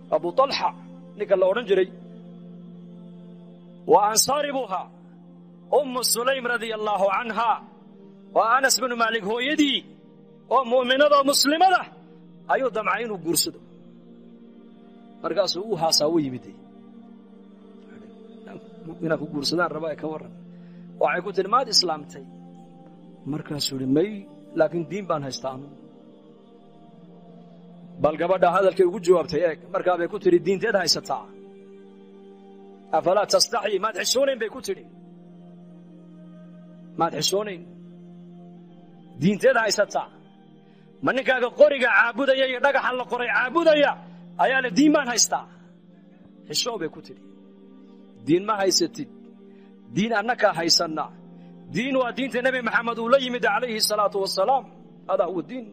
abu talxa ninka la odhan jiray waa ansaari buu ahaa ummu sulaym radia allaahu canha waa anas binu maalik hooyadii oo mu'minadoo muslimada ayuu damcay inuu guursado markaasuu u haasaa u yimid inaan ku guursadaan raba ee ka warran waxay ku tihi maad islaamtay markaasuu ihi may laakiin diin baan haystaa anu bal gabadha hadalkay ugu jawaabtay eeg markaa bay ku tidhi diinteed haysataa afalaa tastaxyi maad xishoonayn bay ku tidhi maad xishoonayn diinteed haysataa ma ninkaaga qoriga caabudaya iyo dhagaxan la qoray caabudaya ayaa le diin baan haystaa xishoo bay ku tidhi diin ma haysatid diin annakaa haysanna diin waa diinta nebi maxamed uu la yimid calayhi salaatu wasalaam hadaa huwa diin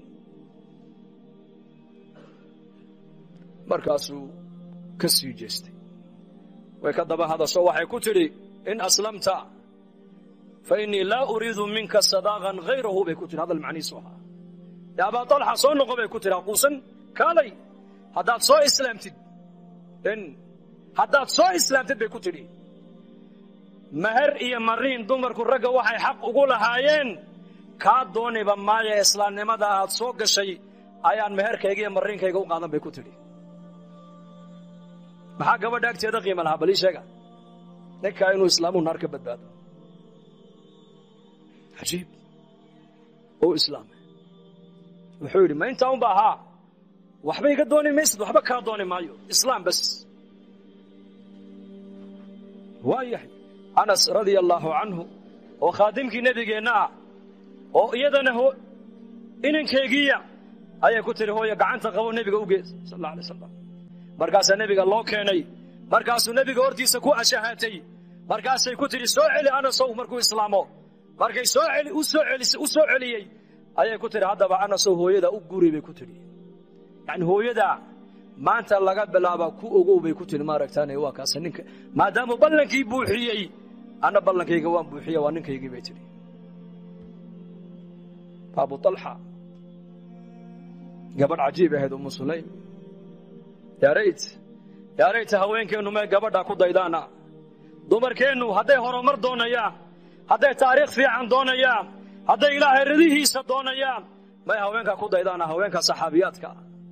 markaasuu ka sii jeestay way ka daba hadasho waxay ku tidhi in aslamta fa innii laa uriidu minka sadaaqan hayrahu bay ku tidhi hadal macnihiisu ahaa ya abaa talxa soo noqo bay ku tidhi haquusan kaalay haddaad soo islaamtid in haddaad soo islaamtid bay ku tidhi meher iyo mariin dumarku ragga waxay xaq ugu lahaayeen kaa dooniba maaya islaamnimada aad soo gashay ayaan meherkayga iyo mariinkayga u qaadan bay ku tidhi maxaa gabadha agteeda qiima lahaa balii sheega ninkaa inuu islaamuhu naar ka badbaado cajiib ou islaamay wuxuu yidhi ma intaa unba ahaa waxba iga dooni maysid waxba kaa dooni maayo islaam bas waa yahay anas radia allaahu canhu oo khaadimkii nebigeenna ah oo iyadana inankeygiiya ayay ku tihi hooya gacanta qabo nebiga u gees sal alla alay slam markaasaa nebiga loo keenay markaasuu nebiga hortiisa ku ashahaatay markaasay ku tidhi soo celi anasow markuu islaamo markay soo eli u soo celis u soo celiyey ayay ku tidhi haddaba anasow hooyada u guri bay ku tidhi yacni hooyada maanta laga bilaaba ku ogow bay ku tidhi maaragtaane waa kaasa ninka maadaamuu ballankii buuxiyey anna ballankayga waan buuxiya waa ninkaygii bay tidhi abu alxa gabadh cajiib ahayd umu sulaym yaarayt yaarayta haweenkeennu may gabadhaa ku daydaana dumarkeennu hadday horumar doonayaan hadday taariikh fiican doonayaan hadday ilaahay radihiisa doonayaan may haweenkaa ku daydaana haweenka saxaabiyaadka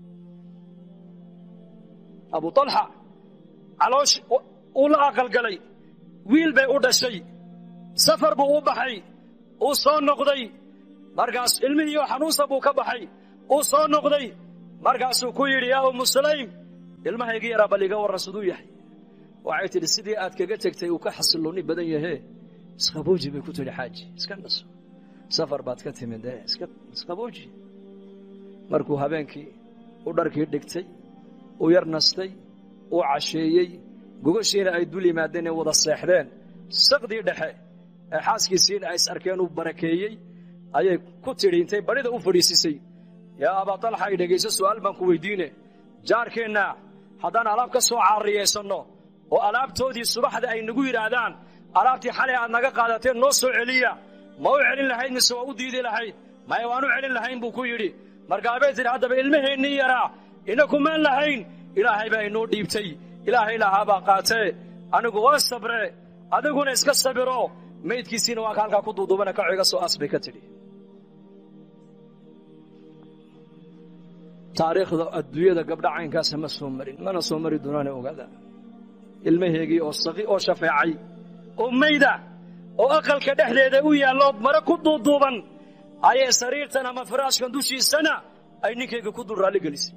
abu alxa caloosh uu la aqalgalay wiil bay u dhashay safar buu u baxay uu soo noqday markaas ilmihiioo xanuunsa buu ka baxay uu soo noqday markaasuu ku yidhi yaa ummu sulaym ilmahaygi yaraa bal iga warran siduu yahay waxay tidhi sidii aad kaga tegtay uu ka xasilloonni badan yahee isqabooji bay ku tidhi xaaji iska naso safar baad ka timid ee isqabooji markuu habeenkii u dharkii dhigtay u yar nastay uu casheeyey gogashiina ay dul yimaadeen ee wada seexdeen saqdii dhexe ee xaaskiisiina ay is arkeen uu barakeeyey ayay ku tidhi intay badhida u fadhiisisay yaa abaa talxa ay dhegayso su'aal baan ku weydiine jaarkeenna haddaan alaab ka soo caariyaysanno oo alaabtoodii subaxda ay nagu yidhaahdaan alaabtii xalay aad naga qaadateen noo soo celiya ma u celin lahayd mise waa u diidi lahayd maya waan u celin lahayn buu ku yidhi markaabay tidhi haddaba ilmaheennii yaraa ina kumaan lahayn ilaahay baa inoo dhiibtay ilaahay lahaabaa qaatee anigu waa sabre adiguna iska sabiro maydkiisiina waa ka halkaa ku duuduubana kaco iga soo aas bay ka tidhi taariikhda adduunyada gabdha caynkaasa ma soo marin mana soo mari doonaana ogaada ilmaheegii oo saqi oo shafeecay oo mayda oo aqalka dhexdeeda u yaallood mare ku duuduuban ayay sariirtan ama firaashkan dushiisana ay ninkayga ku dul raalli gelisay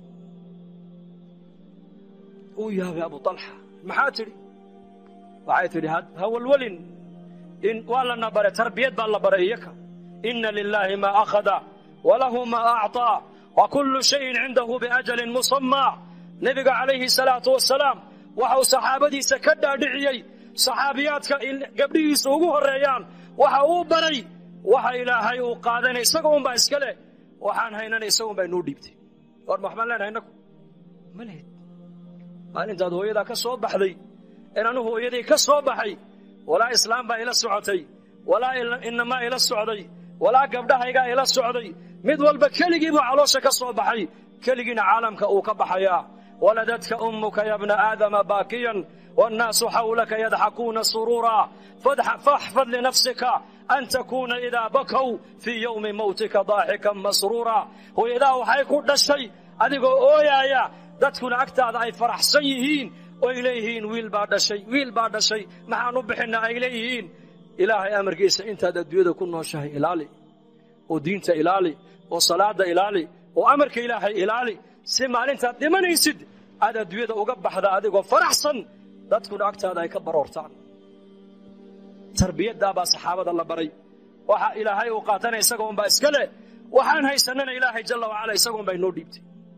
uu yaabay abu alxa maxaa tidhi waxay tidhi ha walwalin in waa lana baray tarbiyad baa la baray iyaka inna lilaahi maa akhada walahu maa acطaa wa kullu shayin cindahu biajalin musammaa nebiga calayhi salaatu wasalaam waxa uu saxaabadiisa ka dhaadhiciyey saxaabiyaadka gabdhihiisa ugu horreeyaan waxa uu baray waxa ilaahay uu qaadanay isaga unbaa iska leh waxaan haynana isaga unbaa inuu dhiibtay war ma waxbaan leenahay innagu ma lehid maalintaad hooyadaa ka soo baxday in anu hooyadii ka soo baxay walaa islaam baa ila socotay walaa inamaa ila socday walaa gabdhahaygaa ila socday mid walba keligii buu caloosha ka soo baxay keligiina caalamka uu ka baxayaa ولدتك أمك يا ابن آدم باكيا والناس حولك يضحكون سرورا فاحفظ لنفسك أن تكون إذا بكوا في يوم موتك ضاحكا مسرورا وإذا وحيكون الشيء أدقوا أويا يا dadkuna agtaada ay faraxsan yihiin oy leeyihiin wiil baa dhashay wiil baa dhashay maxaan u bixinna ay leeyihiin ilaahay amarkiisa intaad adduunyada ku nooshahay ilaali oo diinta ilaali oo salaada ilaali oo amarka ilaahay ilaali si maalintaad dhimanaysid aad adduunyada uga baxda adigoo faraxsan dadkuna agtaada ay ka baroortaan tarbiyaddaabaa saxaabada la baray waxa ilaahay uu qaatana isagoonbaa iska leh waxaan haysanana ilaahay jalla wacala isagoonbaa inoo dhiibtay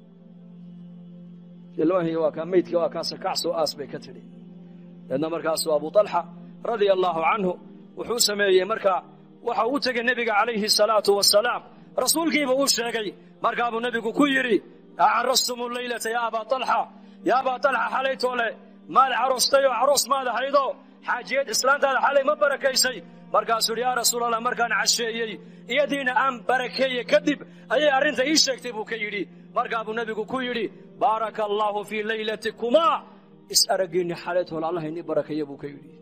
ilmahii waa kaa maydkii waa kaase kacsoo aas bay ka tidhi deedna markaasuu abu talxa radia allaahu canhu wuxuu sameeyey markaa waxa u tegey nebiga calayhi salaatu wasalaam rasuulkiiba uu sheegay markaabuu nebigu ku yidhi acarastum leylata ya abaa talxa ya abaa talxa xalaytoole maad carostay oo caroos maad ahaydo xaajiyad islaantaada xalay ma barakaysay markaasuu yidhi yaa rasuulallah markaan casheeyey iyadiina aan barakeeye kadib ayay arrinta ii sheegtay buu ka yidhi markaa buu nebigu ku yidhi baaraka allaahu fii laylatikumaa is araggiinni xalaytoole allah inii barakeeyo buu ka yidhi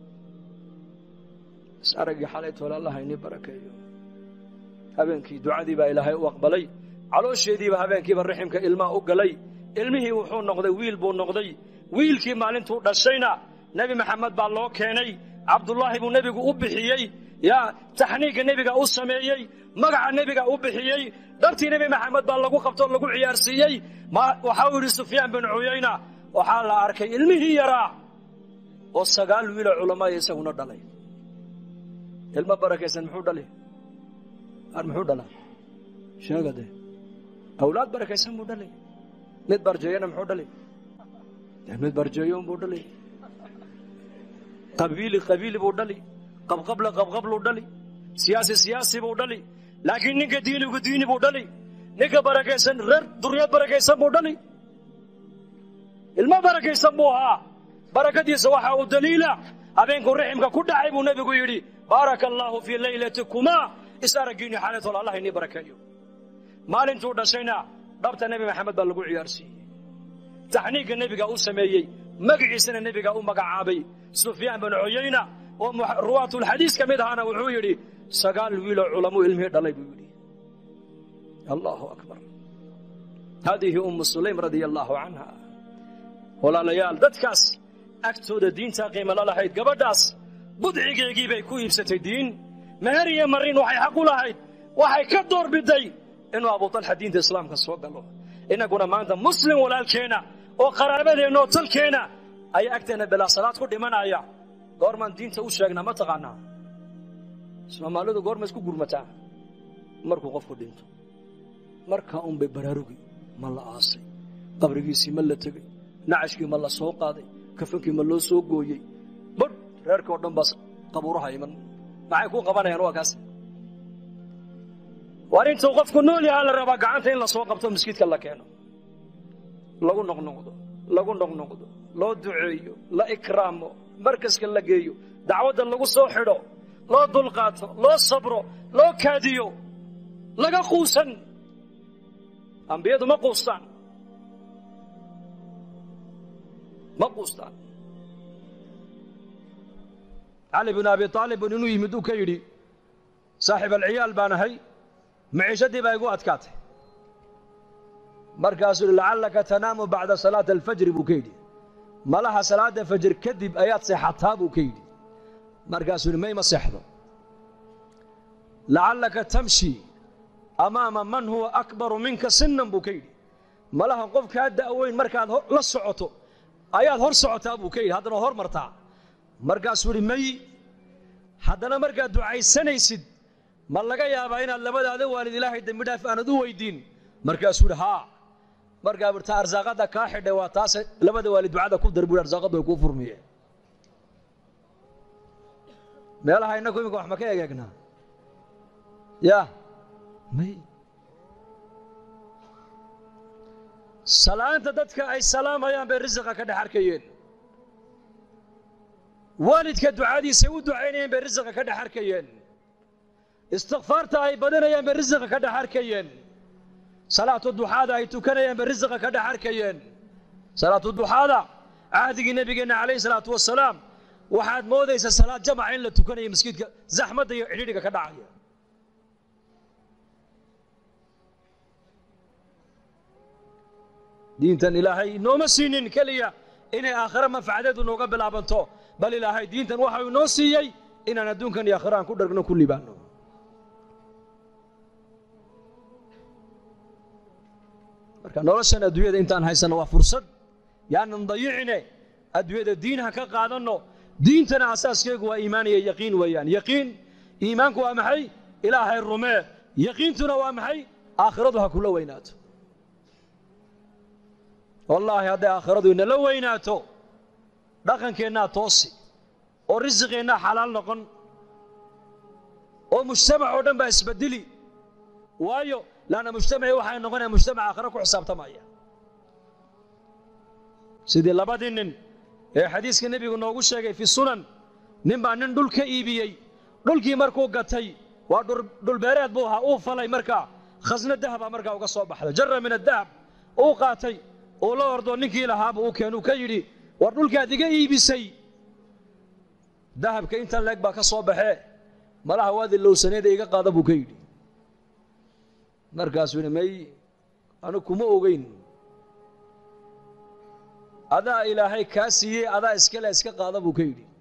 is araggii xalaytoole allah inii barakeeyo habeenkii ducadii baa ilaahay u aqbalay caloosheediiba habeenkiiba riximka ilmaa u galay ilmihii wuxuu noqday wiil buu noqday wiilkii maalintuu dhashayna nebi maxamed baa loo keenay cabdullaahi buu nebigu u bixiyey yaa taxniigga nebiga u sameeyey magaca nebiga u bixiyey dhabtii nebi maxamed baa lagu qabtoo lagu ciyaarsiiyey waxau yidhi sufyaan bin cuyayna waxaa la arkay ilmihii yaraa oo sagaal wiiloo culamaaya isaguna dhalay ilmo barakaysan muxuu dhali ar muxuu dhalaa sheega dee awlaad barakaysan buu dhalay mid barjeeyana muxuu dhali dee mid barjeeyo unbuu dhali qabiili qabiili buu dhali qabqable qabqabluu dhali siyaasi siyaasi buu dhali laakiin ninka diinigu diini buu dhali ninka barakaysan reer duryad barakaysan buu dhali ilmo barakaysan buu ahaa barakadiisa waxa uu daliila habeenkuu riximka ku dhacay buu nebigu yidhi baaraka allaahu fii laylatikumaa is araggiinni xaalatol allah inii barakeeyo maalintuu dhashayna dhabta nebi maxamed baa lagu ciyaarsiiyey taxniigga nebiga u sameeyey magiciisana nebiga u magacaabay sufyaan bin cuyayna oo ruwaatulxadiis ka mid ahaana wuxuu yidhi sagaal wiiloo culamuu ilmihii dhalay buu yidhi allahu akbar haadihi ummu sulaym radia allaahu canha walaalayaal dadkaas agtooda diintaa qiimala lahayd gabadhaas budcigeegii bay ku iibsatay diin meher iyo marin waxay xaq u lahayd waxay ka door biday inuu abuutalxa diinta islaamka soo galo innaguna maanta muslim walaalkeenna oo qaraabadeenna oo talkeenna ayaa agteenna bilaa salaad ku dhimanaya goormaan diinta u sheegnaa ma taqaanaa soomaalidu goorma isku gurmataa markuu qofku dhinto markaa unbay baraarugi ma la aasay qabrigiisii ma la tegey nacashkii ma la soo qaaday kafankii ma loo soo gooyey badh reerkii oo dhan baa qabuuraha iman maxay kuu qabanayaan waa kaas waar intuu qofku nool yahaa la rabaa gacanta in la soo qabto maskiidka la keeno lagu noqnoqdo lagu noqnoqdo loo duceeyo la ikraamo markaska la geeyo dacwadda lagu soo xidho loo dulqaato loo sabro loo kaadiyo laga quusan ambiyadu ma quustaan ma quustaan cali bin abi aalibun inuu yimid uu ka yidhi saaxiib alciyaal baan ahay maciishadii baa igu adkaatay markaasuu yidhi lacallaka tanaamu bacda salaati alfajri buu ka yidhi malaha salaada fajr kadib ayaad seexataa buu ka yidhi markaasuu yidhi mayma seexdo lacallaka tamshi amaama man huwa akbaru minka sinan buu ka yidhi malaha qof kaa da'weyn markaad la socoto ayaad hor socotaa buu ka yidhi haddana hor martaa markaasuu yidhi may haddana markaad ducaysanaysid ma laga yaabaa inaad labadaada waalid ilaahay dembi dhaaf aanad u weydiin markaasuu yidhi haa markaa birta arsaaqadda kaa xidhay waa taase labada waalid ducada ku dar buu arsaaqaddu way kuu furmiyeen meelaha innagu iminka wax ma ka egeegnaa ya may salaanta dadka ay salaamayaan bay risiqa ka dhex arkayeen waalidka ducadiisay u ducaynayeen bay risiqa ka dhex arkayeen istikfaarta ay badanayaan bay risiqa ka dhex arkayeen salaatu duxaada ay tukanayaan bay risiqa ka dhex arkayeen salaatu duxaada cahdigii nebigeenna calayhi salaatu wasalaam waxaad moodaysaa salaad jamaca in la tukanayo masjidka zaxmadda iyo cidhidhiga ka dhacaya diintan ilaahay nooma siinin keliya inay aakhiro manfacadeedu nooga bilaabanto bal ilaahay diintan waxau inoo siiyey inaan adduunkan iyo aakhiro aan ku dhargno ku libaanno marka noloshan adduunyada intaan haysanno waa fursad yaanan dayicine adduunyada diinha ka qaadanno diintana asaaskeegu waa iimaan iyo yaqiin weeyaan yaqiin iimaanku waa maxay ilaahay rumee yaqiintuna waa maxay aakhiradu ha kula weynaato wallaahi hadday aakhiradu inala weynaato dhaqankeennaa toosi oo risiqeennaa xalaal noqon oo mujtamac oo dhan baa isbedeli waayo laanna mujtamacii waxay noqonaya mujtamac aakhiro ku xisaabtamaya sidii labadii nin ee xadiiska nebigu noogu sheegay fi sunan nin baa nin dhul ka iibiyey dhulkii markuu gatay waa dhulbeereed buu ahaa uu falay markaa khasno dahaba markaa uga soo baxday jara min adahab uu qaatay uu la ordo ninkii lahaaba uu keenuu ka yidhi war dhulkaad iga iibisay dahabka intan leeg baa ka soo baxee malaha waadi lowsaneeda iga qaada buu ka yidhi markaasuu yidhi may anu kuma ogeyn adaa ilaahay kaa siiyey adaa iskale iska qaada buu ka yidhi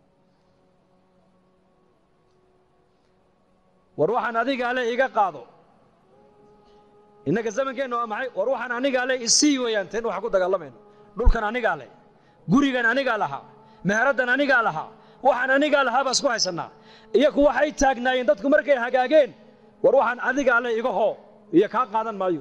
war waxaan adigaa le iga qaado innaga zamankeenna waa maxay war waxaan anigaa le isii weeyaan teen waxaan ku dagaalamayno dhulkan anigaa leh gurigan anigaa lahaa meheraddan anigaa lahaa waxaan anigaa lahaa baan isku haysannaa iyaku waxay taagnaayeen dadku markay hagaageen war waxaan adigaa le iga hoo iyo kaa qaadan maayo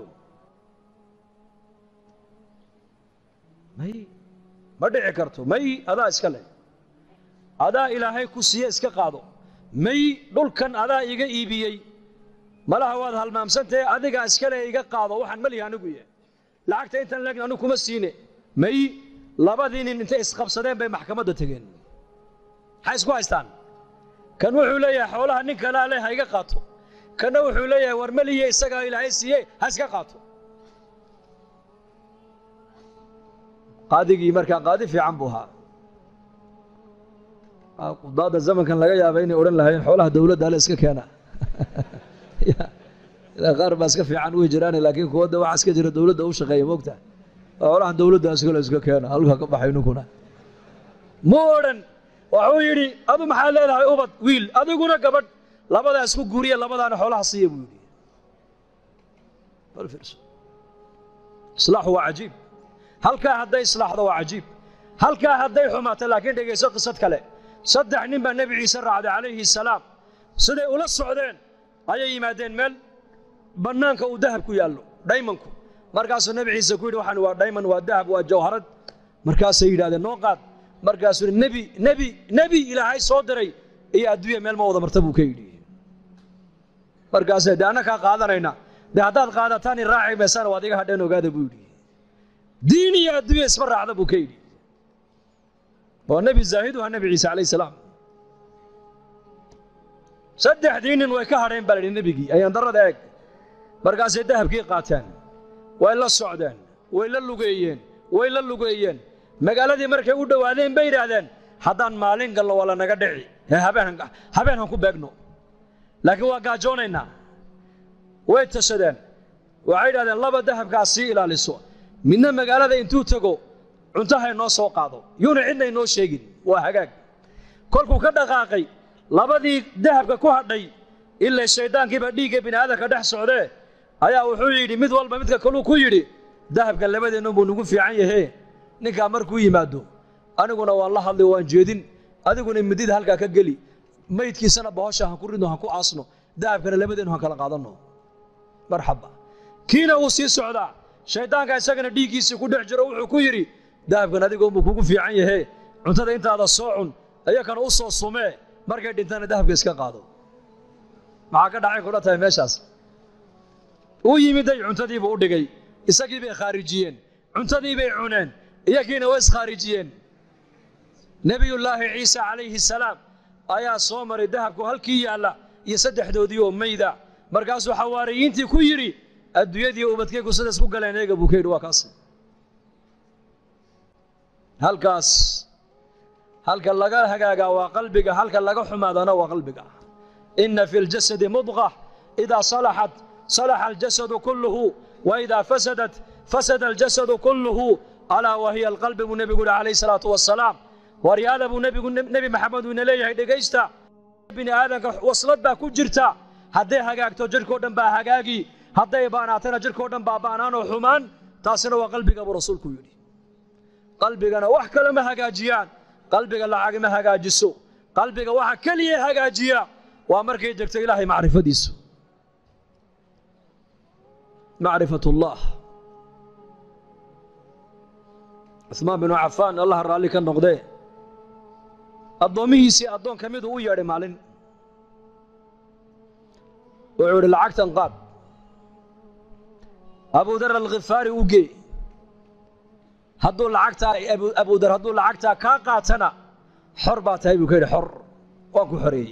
may ma dhici karto may adaa iska leh adaa ilaahay ku siiye iska qaado may dhulkan adaa iga iibiyey malaha waad halmaamsantahe adigaa iskale iga qaado waxaan malihi anigu yahay lacagta intaan leegn anigu kuma siine may labadii nin intay isqabsadeen bay maxkamadda tegeen maxay isku haystaan kan wuxuu leeyahay xoolaha nin kalaa leh ha iga qaato kanna wuxuu leeyahay war malihiye isagaa ilaahay siiye ha iska qaato qaadigii markaa qaadi fiican buu ahaa qudaadda zamankan laga yaaba inay odhan lahaayeen xoolaha dowladda ale iska keena qaar baa iska fiican way jiraan laakiin kuwa de waxa iska jira dowladda u shaqeeya moogta xoolahan dowladda iskale iska keena halka ka baxay ninkuna mu odhan wuxuu yidhi adu maxaad leedahay ubad wiil adiguna gabadh labadaa isku guuriya labadaana xoolaha siiya buu yidhi islaaxu waa cajiib halkaa hadday islaaxdo waa cajiib halkaa hadday xumaato laakiin dhegayso qisad kale saddex nin baa nebi ciise raacday calayhi salaam siday ula socdeen ayay yimaadeen meel bannaanka uu dahab ku yaallo dhaymanku markaasuu nebi ciise ku yidhi waxaan waa dhayman waa dahab waa jawharad markaasay yidhahdeen noo qaad markaasuu yidhi nebi nebi nebi ilaahay soo diray iyo adduunya meel ma wada marta buu ka yidhi markaasay dee annakaa qaadanayna dee haddaad qaadataan i raaci maysana waad iga hadheen ogaada buu yidhi diin iyo adduunya isma raacda buu ka yidhi waa nebi zaahidu ha nebi ciise calayhi salaam saddexdii nin way ka hadheen baa la yidhi nebigii ayaan darrada eeg markaasay dahabkii qaateen way la socdeen way la lugeeyeen way la lugeeyeen magaaladii markay u dhowaadeen bay yidhaahdeen haddaan maalin galno waa lanaga dhici ee habeen habeen han ku beegno laakiin waa gaajoonaynaa way tashadeen waxay yidhahdeen laba dahabkaas sii ilaaliso midna magaalada intuu tego cuntahay noo soo qaado yuuna cidna inoo sheegin waa hagaag kolkuu ka dhaqaaqay labadii dahabka ku hadhay ilaa shayddaankiiba dhiigga bini'aadanka dhex socdee ayaa wuxuu yidhi mid walba midka kaluu ku yidhi dahabka labadeennu buu nagu fiican yahee ninkaa markuu yimaado aniguna waan la hadlay waan jeedin adiguna midida halkaa ka geli maydkiisana bahosha han ku ridno han ku aasno dahabkana labadeennu han kala qaadanno marxaba kiina uu sii socdaa shayddaanka isagana dhiiggiisii ku dhex jiro wuxuu ku yidhi dahabkan adigoonbuu kugu fiican yahee cuntada intaada soo cun iyakana u soo sumee markay dhintana dahabka iska qaado maxaa ka dhacay kudha tahay meeshaas uu yimiday cuntadiibuu u dhigay isagii bay khaarijiyeen cuntadii bay cuneen iyagiina way iskhaarijiyeen nebiyullaahi ciise calayhi salaam ayaa soo maray dahabku halkii yaalla iyo saddexdoodii oo mayda markaasuu xawaariyiintii ku yidhi adduunyadii ubadkaygu sida isku galeen eega buu ka yidhi waa kaas halkaas halka laga hagaagaa waa qalbiga halka laga xumaadana waa qalbiga ina fi اljasadi mudqa إida salaxat salaxa aljasadu kulluhu وإida fasadat fasada aljasadu kulluhu alaa wahiya alqalbi buu nebigu yihi calayh الsalaatu wasalaam waryaada buu nebigu nebi maxamed uu ina leeyahay dhegaysta bini aadanka waslad baa ku jirta hadday hagaagto jidhkao dhan baa hagaagi hadday baanaatana jidhkao dhan baa baanaanoo xumaan taasina waa qalbiga buu rasuulku yidhi qalbigana wax kale ma hagaajiyaan qalbiga lacag ma hagaajiso qalbiga waxa keliya hagaajiya waa markay degto ilaahay macrifadiisu macrifat ullah cuhmaan binu cafaan allah raalli ka noqdee addoommihiisii addoon ka miduu u yeedhay maalin wuxuu idhi lacagtan qaad abudar alkhifaari u gee hadduu lacagtaa abudar hadduu lacagtaa kaa qaatana xor baa tahay buu ka yidhi xor waan ku xoreeyey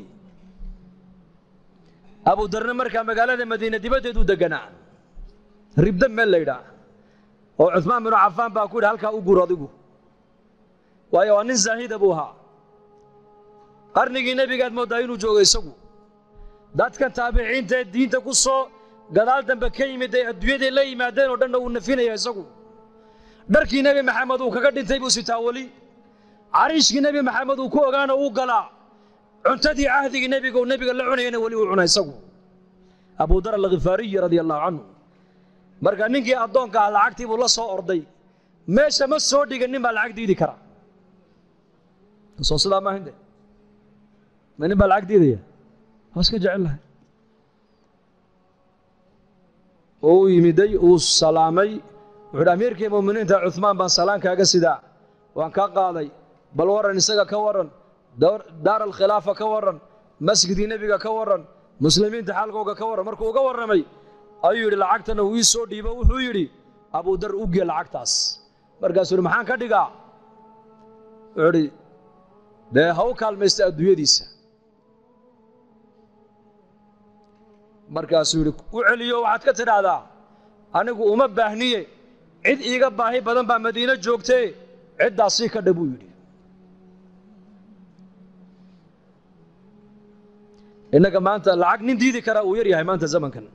abudarna markaa magaalada madiine dibaddeedu deganaa ribda meel la ydhaa oo cuhmaan binu cafaan baa ku yidhi halkaa u gur adigu waayo waa nin zaahida buu ahaa qarnigii nebigaad mooddaa inuu joogo isagu dadkan taabiciinta ee diinta ku soo gadaal dambe ka yimid ay adduunyaday la yimaadeen oo dhanna uu nafinaya isagu dharkii nebi maxamed uu kaga dhintay buu sitaa weli cariishkii nebi maxamed uu ku ogaana uu galaa cuntadii cahdigii nebiga uu nebiga la cunayana weli uu cuna isagu abudar alkhifaariyi radia allahu canhu marka ninkii addoonka ah lacagtii buu la soo orday meesha ma soo dhigan nin baa lacag diidi kara soo sidaa maahinde ma nin baa lacag diidaya waa iska jecel lahay oo u yimiday uu salaamay wuxuu hi amiirkii mu'miniinta cuhmaan baan salaan kaaga sidaa waan kaa qaaday bal warran isaga ka warran daar alkhilaafa ka warran masjidkii nebiga ka warran muslimiinta xaalkooga ka warran markuu uga warramay ayuu yidhi lacagtana uu ii soo dhiibo wuxuu yidhi abudar u gee lacagtaas markaasuu yidhi maxaan ka dhigaa wuxuu idhi dee ha u kaalmaysta adduunyadiisa markaasuu yidhi u celiyo waxaad ka tidhaahdaa anigu uma baahniye cid iiga baahi badan baa madiine joogtee ciddaasii ka dha buu yidhi innaga maanta lacag nin diidi karaa uu yar yahay maanta zamankan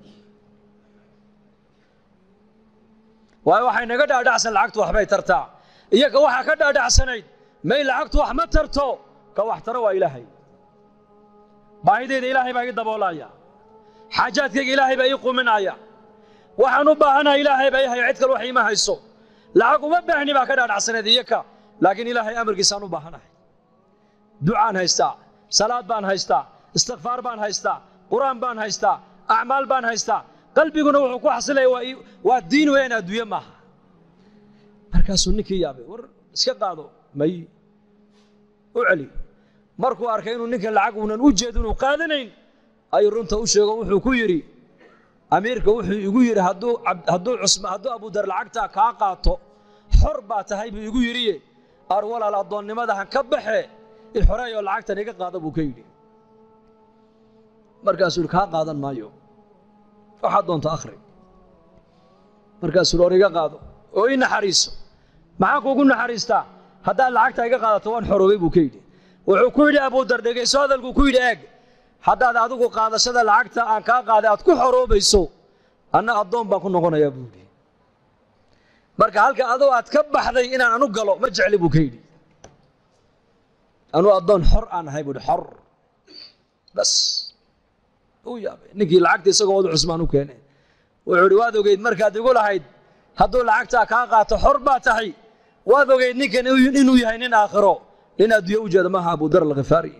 waayo waxay naga dhaadhacsan lacagtu waxbay tartaa iyaga waxaa ka dhaadhacsanayd may lacagtu wax ma tarto ka wax taro waa ilaahay baahideyda ilaahay baa ii daboolaya xaajaadkayga ilaahay baa ii quminaya waxaan u baahanaha ilaahay baa ii haya cid kale wax iima hayso lacag uma baahni baa ka dhaadhacsanayd iyaka laakiin ilaahay amarkiisaan u baahanahay ducaan haystaa salaad baan haystaa istikfaar baan haystaa qur-aan baan haystaa acmaal baan haystaa qalbiguna wuxuu ku xasilaya waa diin weeyaan adduunye maaha markaasuu ninkii yaabay war iska qaado may u celi markuu arkay inuu ninkan lacag uunan u jeedin uu qaadanayn ayuu runta u sheego wuxuu ku yidhi amiirka wuxuu igu yidhi hadduu hadduu cusma hadduu abudar lacagtaa kaa qaato xor baa tahay buu igu yidhiye ar walaal addoonnimadahan ka baxe i xoreeyoo lacagtan iga qaada buu ka yidhi markaasuu yidhi kaa qaadan maayo waxaad doonto akhri markaasuu yidhi or iga qaado oo ii naxariiso maxaan kuugu naxariistaa haddaad lacagta iga qaadato waan xoroobay buu ka yidhi wuxuu ku yidhi abudar dhegayso hadalkuu ku yidhi eeg haddaad adigu qaadashada lacagta aan kaa qaaday aad ku xoroobayso anna addoon baan ku noqonayaa buu yidhi marka halka adoo aad ka baxday inaan anu galo ma jecli buu ka yidhi anuu addoon xor aan ahay buu yidhi xor bas uu yaabay ninkii lacagta isagoo wadu cusmaan u keenay wuxuu yidhi waad ogeyd markaad igu lahayd hadduu lacagtaa kaa qaato xor baa tahay waad ogeyd ninkan inuu yahay nin aakhiro nin adduunye u jeeda maaha abudar alkhifaari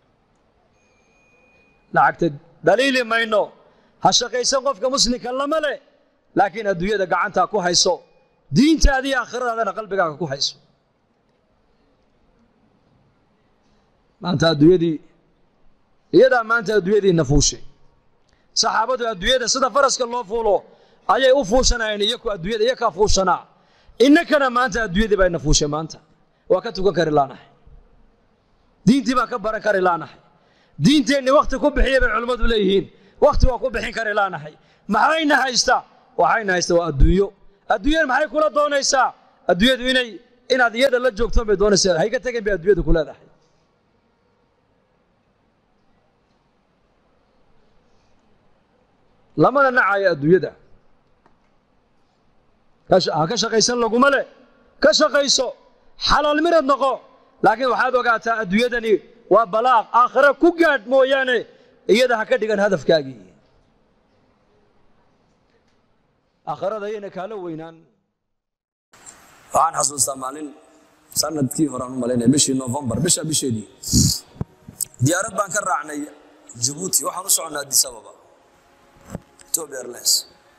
lacagta dhaliili mayno ha shaqaysan qofka muslimka lama leh laakiin adduunyada gacantaa ku hayso diintaadii aakhiradaadana qalbigaaga ku hayso maanta adduunyadii iyadaa maanta adduunyadii nafuushay saxaabadu adduunyada sida faraska loo fuulo ayay u fuushanayeen iyaku adduunyada iyakaa fuushanaa innakana maanta adduunyadii bay nafuushay maanta waa ka tukan kari laanahay diintii baan ka baran kari laanahay diinteenni wakhti ku bixiya bay culimmadu leeyihiin wakhti waa ku bixin kari laanahay maxayna haysta waxayna haysta waa adduunyo adduunyada maxay kula doonaysaa adduunyadu inay inaad iyada la joogtoon bay doonaysaa hayga tegin bay adduunyada ku leedahay lamana nacayo adduunyada ha ka shaqaysan laguma le ka shaqayso xalaal mirad noqo laakiin waxaad ogaataa adduunyadani waa balaaq aakhire ku gaadh mooyaane iyada ha ka dhigan hadafkaagii aakhirada ayayna kaala weynaan waxaan xasuustaa maalin sanadkii horaan u malaynaya bishii novembar bisha bisheedii diyaarad baan ka raacnay jabuuti waxaan u soconnaa addis ababa ethiopia airlines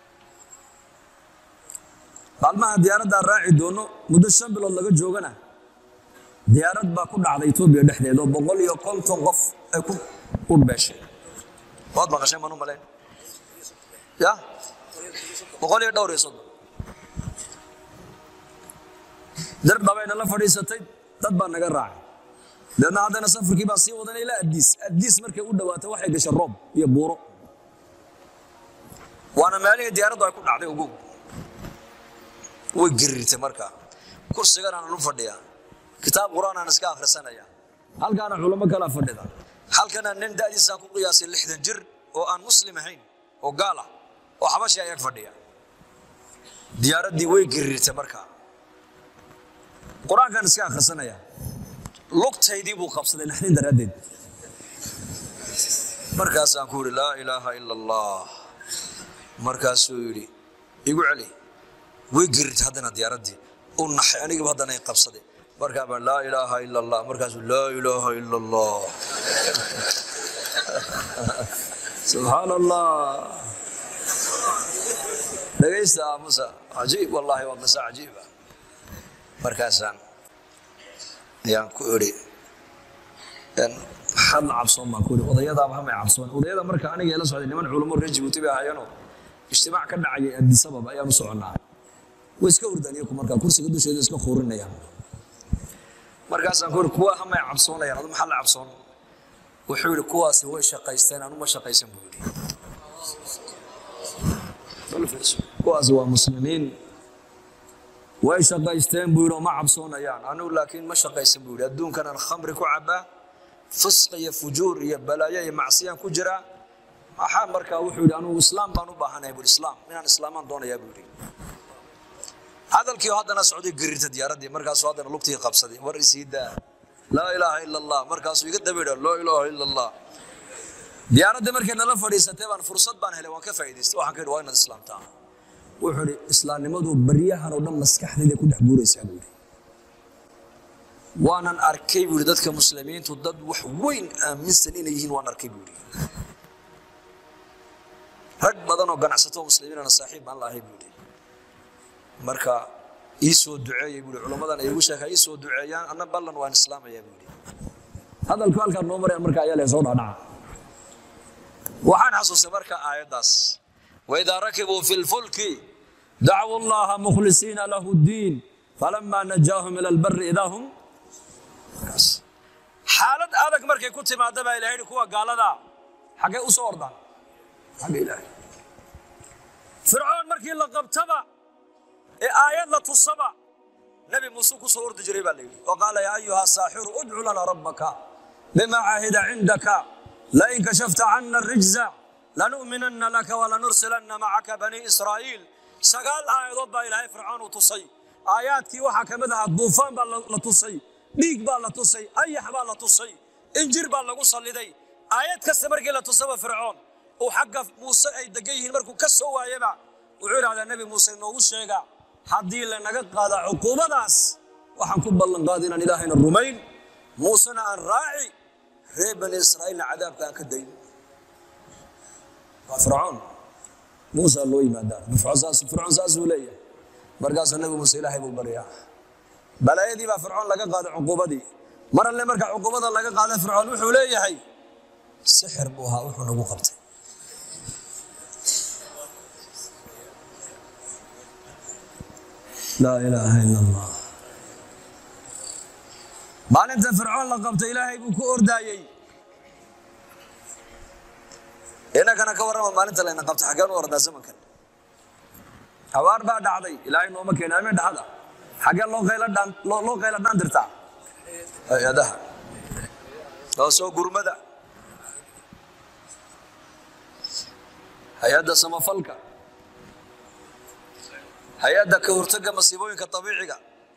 maalmaha diyaaraddaan raaci doono muddo shan bilood laga joogana diyaarad baa ku dhacday etoobiya dhexdeeda oo boqol iyo konton qof ay ku udhbeeshay waad maqashay maan u malayn ya boqol iyo dhowr iyo soddon dar dhabayna la fadhiisatay dad baa naga raacay deedna haddana safarkii baan sii wadanay ilaa addiis addiis markay u dhawaatay waxay gashay roob iyo buuro waana meelihii diyaaraddu ay ku dhacday ugu way gariirtay markaa kursigan aanan u fadhiyaa kitaab qur-aan aan iska akhrisanaya halkaana culamo kala fadhida halkana nin da'diisaan ku qiyaasay lixdan jir oo aan muslim ahayn oo gaal ah oo xabashi ayag fadhiya diyaaraddii way gariirtay markaa qur-aankaan iska akhrisanaya lugtaydii buu qabsaday naxdin daraaddeed markaasaan ku yidhi laa ilaaha ila allah markaasuu yidhi igu celi way gerirtay haddana diyaaraddii u naxay anigiiba haddana i qabsaday markaa baan laa ilaaha ila allah markaasuu laa ilaaha ila allah subxaan allah dhegaysta aamusa cajiib wallaahi waa qisa cajiiba markaasaan ayaan ku idhi maxaad la cabsoon baan ku idhi odayadaaba hamay cabsoon odayada marka aniga la socday niman culamo reer jibuuti bay ahaayeenoo ijtimaac ka dhacayay addis ababa ayaan u soconnaa way iska hurdaan iyaku markaa kursiga dusheeda iska khuurinayaan markaasaan ku idhi kuwa hamay cabsoonayaan adu maxaa la cabsoon wuxuu yidhi kuwaasi way shaqaysteen anuma shaqaysan buu yidhi kuwaasi waa muslimiin way shaqaysteen buu yidhi oo ma cabsoonayaan anigu laakiin ma shaqaysan buu yidhi adduunkanaan khamri ku cabbaa fisq iyo fujuur iyo balaayo iyo macsiyaan ku jiraa maxaa markaa wuxuu yidhi anugu islaam baan u baahanahay buu islaam inaan islaamaan doonayaa buu yidhi hadalkii oo haddana socday garirta diyaaraddii markaasuu haddana lugtii qabsaday war isii daa laa ilaaha ila allah markaasuu iga dabaydha laa ilaaha ila allah diyaaraddii markay nala fadhiisatay baan fursad baan helay waan ka faa'idaystay waxaan ka yidhi waa inaad islaamtaa wuxuu idhi islaamnimadu baryahan oo dhan maskaxdayda ku dhex guuraysaa buu yidhi waanan arkay buu yidhi dadka muslimiintu dad wax weyn aaminsan inay yihiin waan arkay buu yidhi rag badan oo ganacsato muslimiinana saaxiib baan lahay buu yidhi marka ii soo duceeyey buu yidhi culammadan ay igu sheekaa ii soo duceeyaan anna ballan waan islaamayaa buu yidhi hadalku halkaa noo maraya marka ayaa lee soo dhaadhaca waxaan xasuustay marka aayaddaas waidaa rakibuu fi lfulki dacwuu allaha mukhlisiina lahu ddiin falama najaahum ila albari idaa hum xaalad adag markay ku timaada baa ilahay yidhi kuwa gaalada xaggay u soo ordaan xagga ilaahay fircoon markii la qabtaba ee aayad la tusaba nebi muuse ku soo ordi jiray baa la yidhi wa qaala yaa ayuha saaxiru udcu lana rabbaka bima caahida cindaka lain kashafta cana rijza lanu'minanna laka walanursilanna macaka bani israa'iil sagaal aayadood baa ilaahay fircoon uu tusay aayaadkii waxaa ka mid ahaa duufaan baa la tusay dhiig baa la tusay ayax baa la tusay injir baa lagu salliday aayad kasta markii la tusaba fircoon uu xagga muuse ay degan yihiin markuu ka soo waayaba wuxuu idhahdaa nebi muuse noogu sheega haddii lanaga qaada cuquubadaas waxaan ku ballan qaada inaan ilaahayna rumayn muusena aan raaci reer bani israa'iilna cadaabka aan ka dayn waa fircoon muusa loo yimaadaa fircoon saasuu leeyahay markaasuu nebi muuse ilaahay buu baryaa balaayadii baa fircoon laga qaaday cuquubadii mar alle marka cuquubada laga qaaday fircoon wuxuu leeyahay sixir buu ahaa wuxuu nagu qabtay laa ilaaha ila allah maalinta fircoon la qabtay ilaahay buu ku ordaayey inagana ka warrama maalinta layna qabtay xaggeen u ordaa zamankan abaar baa dhacday ilaahay nooma keena ameen dhaxada xaggee loo qayla dhaan loo loo qayla dhaan dirtaa hay-adaha oo soo gurmada hay-adda samafalka hay-adda ka hortagga masiibooyinka dabiiciga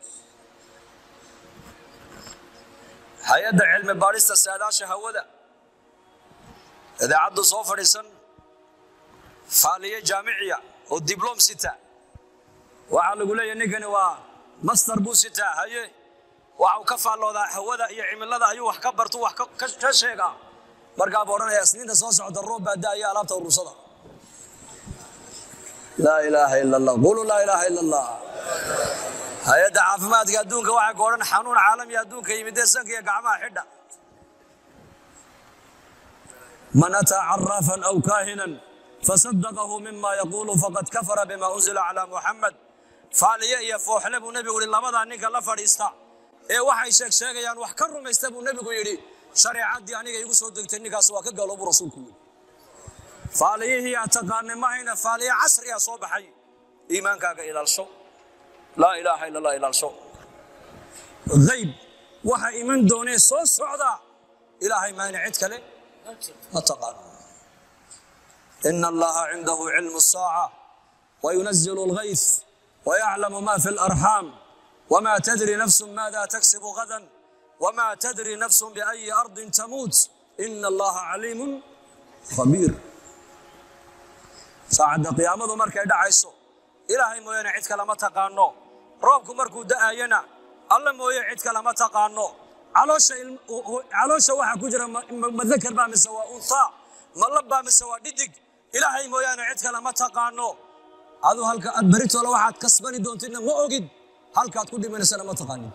hay-adda cilmi baadhista saadaasha hawada idaacaddu soo fadhiisan faaliye jaamiciya oo dibloom sita waxaa lagu leeyahay ninkani waa master buu sitaa haye waxa uu ka faalloodaa hawada iyo cimilada ayuu wax ka bartu wax ka- ka ka sheegaa markaa buu odhanaya isniinta soo socda roob baa daaya alaabta urursada laa ilaaha ila allah qulu laa ilaaha ila allah hay-adda caafimaadka adduunka waxay ku odhan xanuun caalami adduunka yimidee sanka iyo gacmaha xidha man ataa caraafan aw kaahinan fasadaqahu mima yaquulu faqad kafara bima unzila calaa muxamed faaliye iyo fooxle buu nebigu yihi labadaa ninka la fadhiista ee waxay sheeg sheegayaan wax ka rumaysta buu nebigu yidhi shareecaddii aniga igu soo degtay ninkaas waa ka galo buu rasuulku yidhi faaliyihii aad taqaanay mahayna faaliye casriya soo baxay iimaankaaga ilaalsho laa ilaaha ila allah ilaalsho hayb waxa iman doonee soo socda ilaahay maayna cid kale ma taqaano ina allaha cindahu cilmu الsaaca wayunazilu اlgayth wayaclamu ma fi اlarxaam wma tadri nafsu maada taksibu gadan wma tadri nafsu biأyi ardin tamuut ina allaha caliimu khabiir saacadda qiyaamadu markay dhacayso ilaahay mooyaane cid kale ma taqaano roobku markuu da'ayana alla mooye cid kale ma taqaano caloosha ilm- u- u- caloosha waxaa ku jira ma- ma- madakar baa mise waa untaa ma lab baa mise waa dhidig ilaahay mooyaane cid kale ma taqaano adu halka aad beritoola waxaad kasbani doontidna ma ogid halkaad ku dhimanaysana ma taqaanin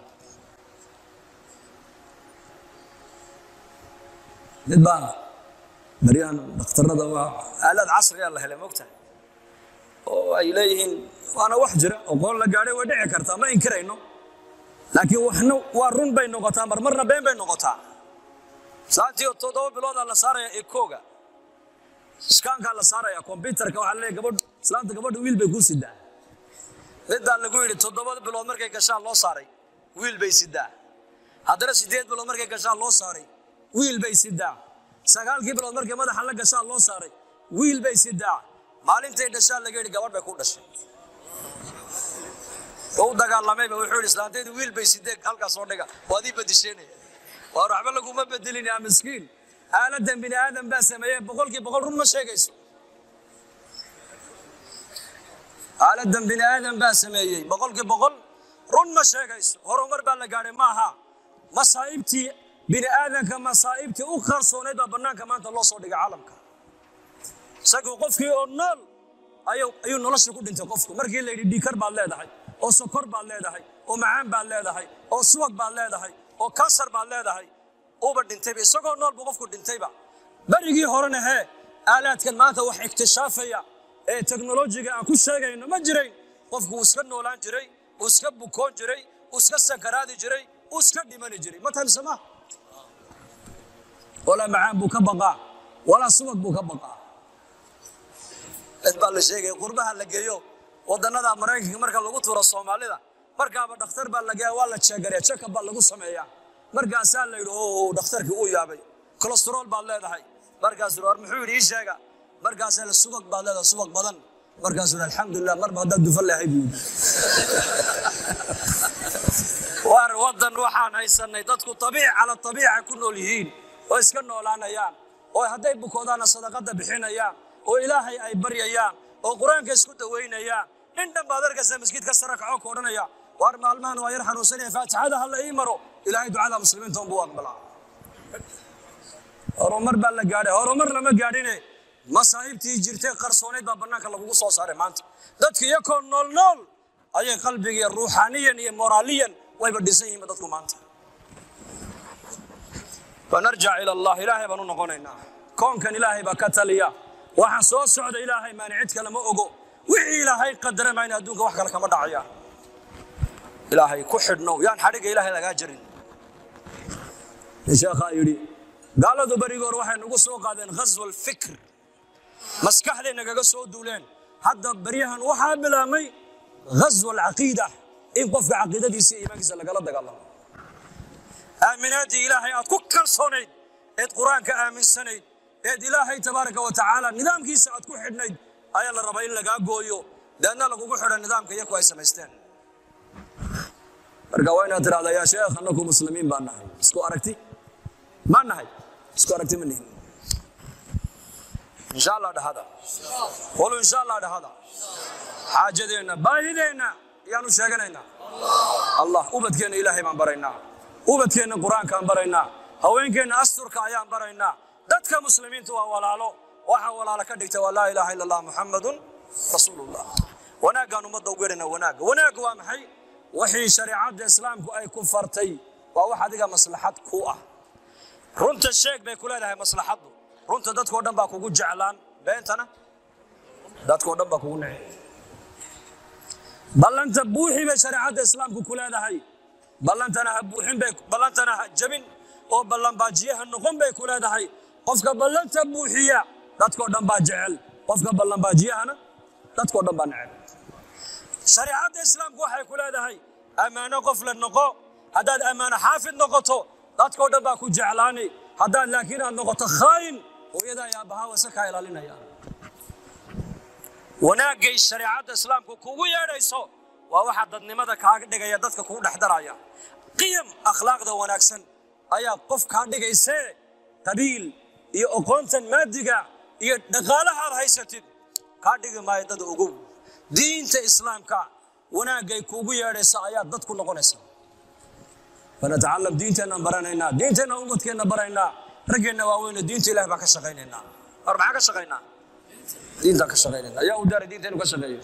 mid baa baryahan dhakhtarada waa aalad casriga la helay mogtahay oo ay leeyihiin waana wax jira oo qoon la gaadhay way dhici kartaa ma inkirayno laakiin waxna waa run bay noqotaa marmarna been bay noqotaa saantii oo toddoba biloodaa la saaraya ekooga iskaankaa la saaraya kombyutarka waxaa la leeyahay gabadh islaanta gabadha wiil bay kuu sidaa middaa lagu yidhi toddoba bilood markay gashaan loo saaray wiil bay sidaa haddana siddeed bilood markay gashaan loo saaray wiil bay sidaa sagaalkii bilood markay madaxa la gashaan loo saaray wiil bay sidaa maalintay dhashaan laga yidhi gabadh bay ku dhashay oo u dagaalamayba wuxuu yidhi islaantaydu wiil bay sidee halkaas soo dhiga waad ii badisheenaya waar waxba laguma bedelin yaa miskiin aaladan bini aadam baa sameeyey boqolkii boqol run ma sheegayso aaladan bini aadam baa sameeyey boqolkii boqol run ma sheegayso horumar baa la gaadhay maaha masaa'ibtii bini aadamka masaa'ibtii u qarsoonayd baa bannaanka maanta loo soo dhigay caalamka isagoo qofkii oo nool ayuu ayuu nolosha ku dhintay qofku markii la yidhi dhiikar baad leedahay oo sokor baad leedahay oo macaan baad leedahay oo subag baad leedahay oo kansar baad leedahay uuba dhintayba isagoo nool buu qofku dhintayba berigii horena hee aalaadkan maanta wax iktishaafaya ee teknolojiga aan ku sheegayno ma jirayn qofku uu iska noolaan jiray uu iska bukoon jiray uu iska sakaraadi jiray uu iska dhimani jiray ma tahay mise ma walaa macaan buu ka baqaa walaa subag buu ka baqaa cid baa la sheegaya qurbaha la geeyo wadannada maraykanka marka lagu tuuro soomaalida markaaba dhakhtar baa la geeya waa la jeegaraya check-up baa lagu sameeyaa markaasaa la yidhi oo dhakhtarkii uu yaabay kolestarool baad leedahay markaasuu war muxuu yidhi ii sheega markaasaa la subag baad leedahay subag badan markaasuu yidhi alxamdulilah marba haddaad dufan lehay buu yidhi war waddan waxaan haysanay dadku abiic cala abiica ku nool yihiin oo iska noolaanayaan oo hadday bukoodaana sadaqada bixinayaan oo ilaahay ay baryayaan oo qur-aanka isku dawaynayaan nin dhan baad arkaysa maskiidka sare kacoo ka odhanaya waar maalmahan waa yar xanuunsanaya faatixada ha la ii maro ilaahay ducada muslimiinta unbuu aqbalaa horumar baa la gaadhay horumar lama gaadhine masaa'ibtii jirtay qarsoonayd baa bannaanka lagugu soo saaray maanta dadka iyakoo nool nool ayay qalbigiiyo ruuxaaniyan iyo moraaliyan wayba dhisan yihiin dadku maanta fanarjac ila allah ilaahay baan u noqonaynaa koonkan ilaahay baa ka taliya waxaan soo socda ilaahay maani cid kale ma ogo wixii ilaahay qadara mayna adduunka wax kale kama dhacaya ilaahay ku xidhnow yaan xadhigga ilaahay lagaa jarin sheekhaa yidhi gaaladu berigoor waxay nagu soo qaadeen ghaswa alfikr maskaxday nagaga soo duuleen hadda beryahan waxaa bilaabmay ghaswa alcaqiida in qofka caqiidadiisa iyo iimaankiisa lagala dagaalamo aaminaadii ilaahay aad ku kalsoonayd eed qur-aanka aaminsanayd eed ilaahay tabaaraka wa tacaala nidaamkiisa aad ku xidhnayd ayaa la rabaa in lagaa gooyo deedna lagugu xidha nidaamka iyaku ay samaysteen marka waa inaad tidhahda yaa sheekh annaku muslimiin baa nahay isku aragti ma nahay isku aragti ma nihin insha allah dhahada qolu insha allah dhahada xaajadeenna baahideenna ayaanu sheeganaynaa allah ubadkeenna ilaahay baan baraynaa ubadkeenna qur-aankaan baraynaa haweenkeenna asturka ayaan baraynaa dadka muslimiinta waa walaalo waxaa walaalo ka dhigta waa laa ilaaha illa allah muxammadun rasuulullah wanaaggaan ummadda ugu yeedhana wanaagga wanaagga waa maxay wixii shariicadda islaamku ay ku fartay waa wax adiga maslaxad ku ah runta sheeg bay ku leedahay maslaxaddu runta dadkoo dhan baa kugu jeclaan beentana dadkoo dhan baa kugu necey ballanta buuxi bay shareecadda islaamku ku leedahay ballantana ha buuxin bay ballantana ha jabin oo ballanbaajiyaha noqon bay ku leedahay qofka ballanta buuxiya dadkoo dhan baa jecel qofka ballanbaajiyahana dadkoo dhan baa necel shareecadda islaamku waxay ku leedahay ammaano qof la noqo haddaad ammaano xaafid noqoto dadkoo dhan baa ku jeclaani haddaad laakiin aad noqoto khaayin hooyada ayaa bahaa wase kaa ilaalinaya wanaaggay shareecadda islaamku kugu yeedhayso waa waxa dadnimada kaaga dhigaya dadka kugu dhex daraya qiyam akhlaaqda wanaagsan ayaa qof kaa dhigaysee qabiil iyo oqoontan maadiga iyo dhaqaalaha aad haysatid kaa dhigi maayo dad ogow diinta islaamka wanaaggay kuugu yeedhaysa ayaa dad ku noqonaysa fanatacalam diinteennan baranaynaa diinteenna umadkeenna baraynaa raggeenna waaweyne diinta ilahi baan ka shaqaynaynaa war maxaa ka shaqaynaa diintaan ka shaqaynayna ayaa u daaray diinteenu ka shaqeeyo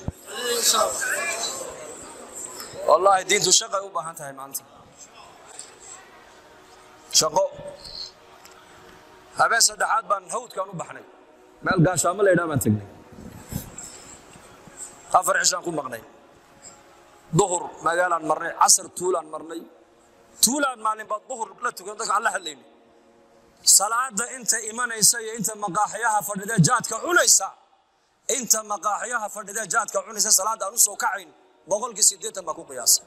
wallaahi diintu shaqay u baahan tahay maanta shaqo habeen saddexaad baan hawdkaan u baxnay meel gaashaamo la yidhaha baan tegnay afar cishaan ku maqnay duhur magaalaan marnay casar tuulaan marnay tuulaan maalinbaa duhur la tukan dadka aan la hadlaynay salaada inta imanaysa iyo inta maqaaxiyaha fadhidee jaadka cunaysa inta maqaaxiyaha fadhidee jaadka cunaysa salaada aan u soo kacayn boqolkii siddeetan baa ku qiyaasa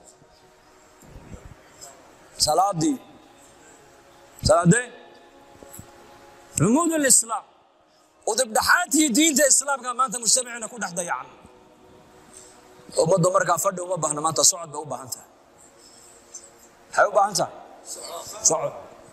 salaadii salaadee cumuud lislaam udibdhaxaadkii diinta islaamka maanta mujtamaciina ku dhex dayacan ummaddu markaa fadhi uma baahna maanta socod bay u baahan tahay maxay u baahan tahay socod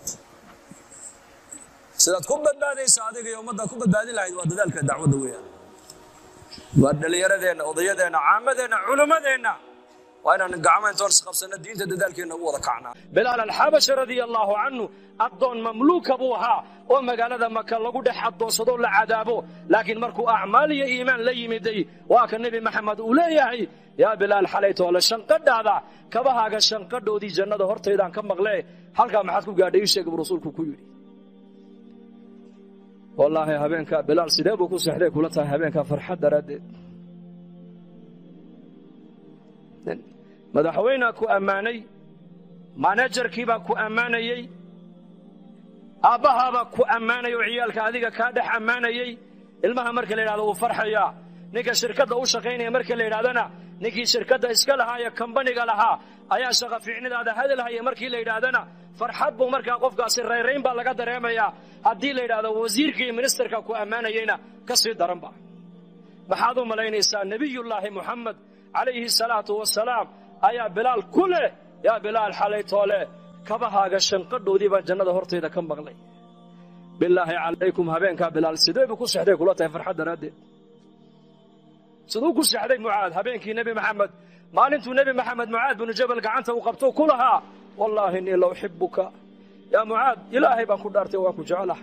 sidaad ku badbaadaysa adiga iyo ummaddaad ku badbaadin lahayd waa dadaalka dacwadda weeyaan waa dhallinyaradeenna odayadeenna caamadeenna culimmadeenna waa inaan gacmo intoon isqabsanno diinta dadaalkeenna u wada kacnaa bilaal alxabashi radia allaahu canhu addoon mamluuka buu ahaa oo magaalada maka lagu dhex addoonsadoo la cadaabo laakiin markuu acmaal iyo iimaan la yimiday waa ka nebi maxamed uu leeyahay yaa bilaal xalaytoole shanqadhaada kabahaaga shanqadhoodii jannada hortaydaan ka maqle halkaa maxaad ku gaadhay ii sheeg buu rasuulku ku yidhi wallaahi habeenka bilaal sidee buu ku seexday kula tahay habeenka farxad daraaddeed madaxweynea ku ammaanay manajarkiibaa ku ammaanayey aabbahaabaa ku ammaanay oo ciyaalka adiga kaa dhex ammaanayey ilmaha marka la yidhahdo wuu farxayaa ninka shirkadda u shaqaynaya marka la yidhahdana ninkii shirkadda iska lahaa ee kambaniga lahaa ayaa shaqa fiicnidaada hadalhaya markii la yidhaahdana farxad buu markaa qofkaasi rayrayn baa laga dareemayaa haddii la yidhahdo wasiirka iyo ministerka ku ammaanayeyna ka sii daranba maxaad u malaynaysaa nebiyullaahi muxamed calayhi salaatu wasalaam ayaa bilaal ku leh yaa bilaal xalaytoole kabahaaga shanqadhoodii baan jannada hortayda ka maqlay bilaahi calaykum habeenkaa bilaal sidee buu ku sexday kula tahay farxad daraaddeed siduu ku sexday mucaad habeenkii nebi maxamed maalintuu nebi maxamed mucaad binu jabal gacanta uu qabto ku lahaa wallaahi innii la uxibuka yaa mucaad ilaahay baan ku dhaartay waan ku jecelahay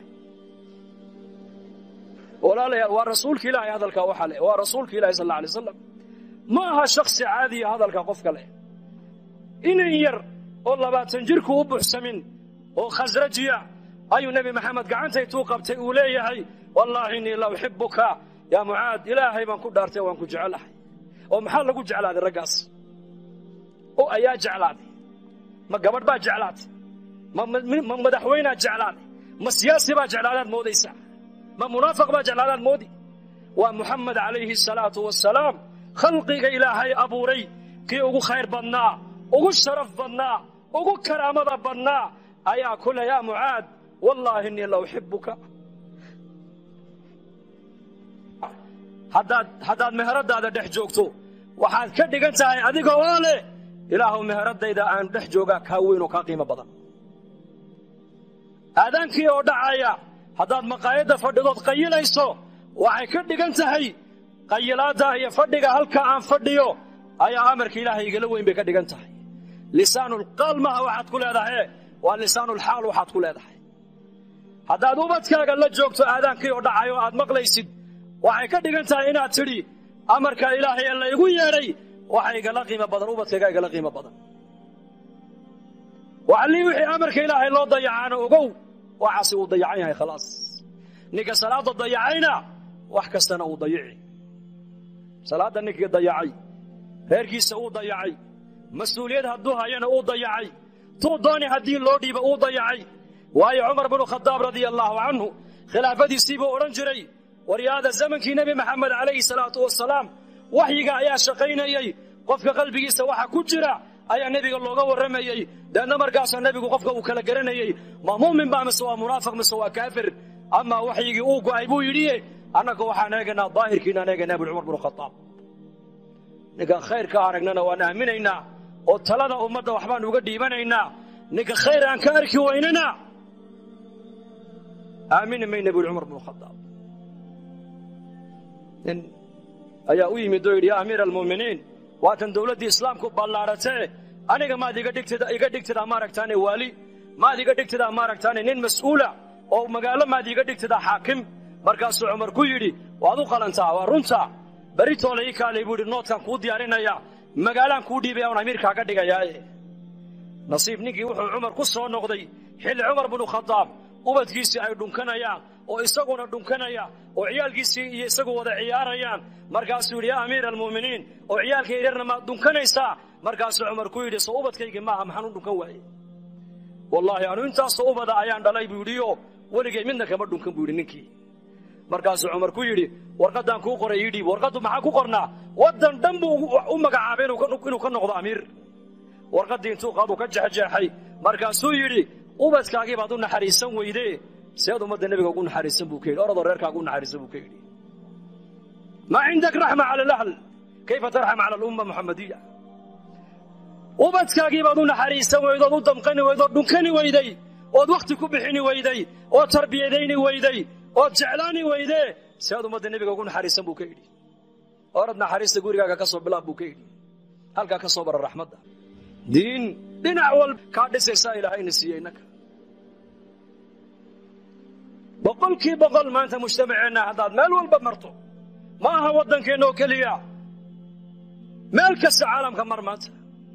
walaalayaal waa rasuulka ilaahay hadalkaa waxa leh waa rasuulka ilahi sal alla alay wasalam ma aha shaksi caadiya hadalka qofka leh inan yar oo labaatan jirku u buxsamin oo khasrajiya ayuu nebi maxamed gacantaytuu qabtay uu leeyahay wallaahi innii la uxibuka yaa mucaad ilaahay baan ku dhaartay waan ku jecelahay oo maxaa lagu jeclaaday raggaas oo ayaa jeclaaday ma gabadh baa jeclaatay ma madaxweynaa jeclaaday ma siyaasi baa jeclaadaad moodaysaa ma munaafiq baa jeclaadaad moodi waa muxamed calayhi salaatu wasalaam khalqiga ilaahay abuuray kii ugu khayr badnaa ugu sharaf badnaa ugu karaamada badnaa ayaa ku leh yaa mucaad wallaahi innii la uxibuka haddaad haddaad meheradaada dhex joogto waxaad ka dhigan tahay adiga oo leh ilaahuw meheradayda aan dhex joogaa kaa weyn oo kaa qiimo badan aadaankii oo dhacaya haddaad maqaayadda fadhidood qayilayso waxay ka dhigan tahay qayilaadda iyo fadhiga halka aan fadhiyo ayaa amarka ilaahay igala weyn bay ka dhigan tahay lisaanulqaal maaha waxaad ku leedahay waa lisaanulxaal waxaad ku leedahay haddaad ubadkaaga la joogto aadaankii oo dhacayo aad maqlaysid waxay ka dhigan tahay inaad tidhi amarka ilaahay ee laygu yeedhay waxa igala qiimo badan ubadkayga igala qiimo badan waxallii wixii amarka ilaahay loo dayacaana ogow waxaasi uu dayacan yahay khalaas ninka salaadda dayacayna wax kastana uu dayici salaadda ninkii dayacay reerkiisa uu dayacay mas-uuliyad hadduu hayana uu dayacay tuu dooni haddii loo dhiiba uu dayacay waayo cumar binu khadaab radia allaahu canhu khilaafadiisii buu odhan jiray waryaada zamankii nebi maxamed calayhi salaatu wasalaam waxyiga ayaa shaqaynayey qofka qalbigiisa waxa ku jira ayaa nebiga looga warramayey deedna markaasaa nebigu qofka uu kala garanayey ma mu'min baa mise waa munaafiq mise waa kaafir amaa waxyigii uu go'ay buu yidhi annaga waxaan eegaynaa daahirkiinaan eegaynaa bui cumar binu khadaab ninka khayrka aragnana waan aaminaynaa oo talada ummadda waxbaan uga dhiibanaynaa ninka khayr aan ka arki weynana aamini mayna bui cumar binu khadaab nin ayaa u yimid oo yidhi yaa amiira almu'miniin waatan dowladdii islaamku ballaaratee aniga maad iga dhigtida iga dhigtidaa maaragtaane waali maad iga dhigtidaa maaragtaane nin mas'uula oo magaalo maad iga dhigtidaa xaakim markaasuu cumar ku yidhi waad u qalantaa waa runta beritoole ii kaalay buu yidhi noodkaan kuu diyaarinaya magaalaan kuu dhiibaya un amiirkaa ka dhigayaaye nasiib ninkii wuxuu cumar ku soo noqday xilli cumar binu khadaab ubadkiisii ay dhunkanayaan oo isaguna dhunkanaya oo ciyaalkiisii iyo isagu wada ciyaarayaan markaasuu yidhi yaa amiira almu'miniin oo ciyaalka yaryarna maad dhunkanaysaa markaasuu cumar ku yidhi soo ubadkaygii maaha maxaan u dhunkan waaye wallaahi anu intaasoo ubada ayaan dhalay buu yidhiyo weligay midna kama dhunkan buu yidhi ninkii markaasuu cumar ku yidhi warqaddaan kuu qoray ii dhiib warqaddu maxaa ku qornaa waddan dhan buu u magacaabay inuu ka noqdo amiir warqaddii intuu qaadu ka jexjeexay markaasuu yidhi ubadkaagii baad u naxariisan weyde seed ummadda nebiga ugu naxariisan buu ka yidhi oradoo reerkaaga u naxariisan buu ka yidhi maa cindak raxma cala alahl kayfa tarxam cala alumma muxamadiya ubadkaagii baad u naxariisan weyde ood u damqani weyde ood dhunkani weyday ood wakhti ku bixini weyday ood tarbiyadayni weyday ood jeclaani weyde seed ummadda nebiga ugu naxariisan buu ka yidhi orad naxariista gurigaaga ka soo bilaab buu ka yidhi halkaa ka soo bara raxmadda diin dhinac walba kaa dhisaysaa ilaahayna siiyey innaka boqolkii boqol maanta mujtamaceenna haddaad meel walba marto ma aha waddankeenna oo keliya meel kasta caalamka mar maanta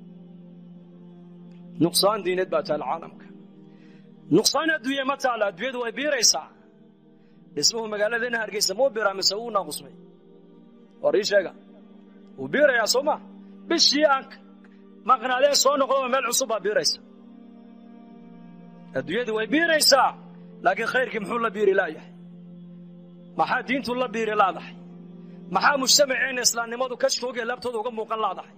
nuqsaan diineed baa taala caalamka nuqsaan adduunye ma taala adduunyadu way biiraysaa dhismuhu magaaladeenna hargeysa muu biraa mise wuu naaqusmay war ii sheega wuu biirayaa soo ma bishii aan maqnaadee soo noqdoba meel cusub baa biiraysa adduunyadu way biiraysaa laakiin khayrkii muxuu la biiri laayahay maxaa diintu la biiri laadahay maxaa mujtamaceenna islaamnimadu kashkoogiya laabtooda uga muuqan laadahay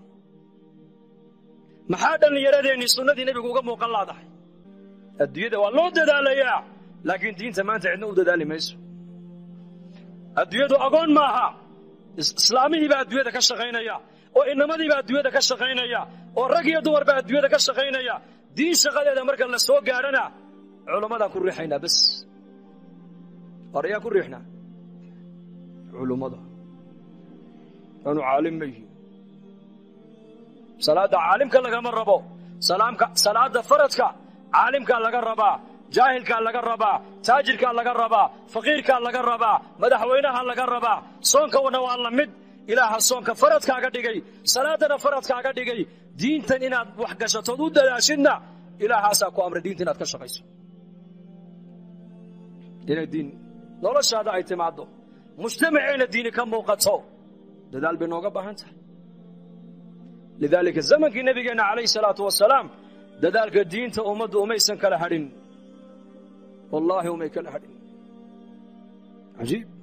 maxaa dhallinyaradeenii sunnadii nebigu uga muuqan laadahay adduunyada waa loo dadaalayaa laakiin diinta maanta cidna u dadaali mayso adduunyadu agoon maaha islaamihiibaa adduunyada ka shaqaynaya oo inamadiibaa adduunyada ka shaqaynaya oo rag iyo dumarba adduunyada ka shaqaynaya diin shaqadeeda marka la soo gaadhana culummadaan ku riixaynaa bas war ayaan ku riixnaa culummada anu caalim ma yihiin salaadda caalimka lagama rabo salaamka salaadda faradka caalimkaa laga rabaa jaahilkaa laga rabaa taajirkaa laga rabaa faqiirkaa laga rabaa madaxweynaha laga rabaa soonkawana waa la mid ilaaha soonka faradkaaga dhigay salaaddana faradkaaga dhigay diintan inaad wax gashatood u dadaashidna ilaahaasaa ku amray diinta inaad ka shaqayso inay diin noloshaada ay timaaddo mujtamaceenna diini ka muuqato dadaal bay nooga baahan tahay lidaalika zamankii nebigeenna calayhi salaatu wasalaam dadaalka diinta ummaddu umaysan kala hadhin wallaahi umay kala hadhin cajiib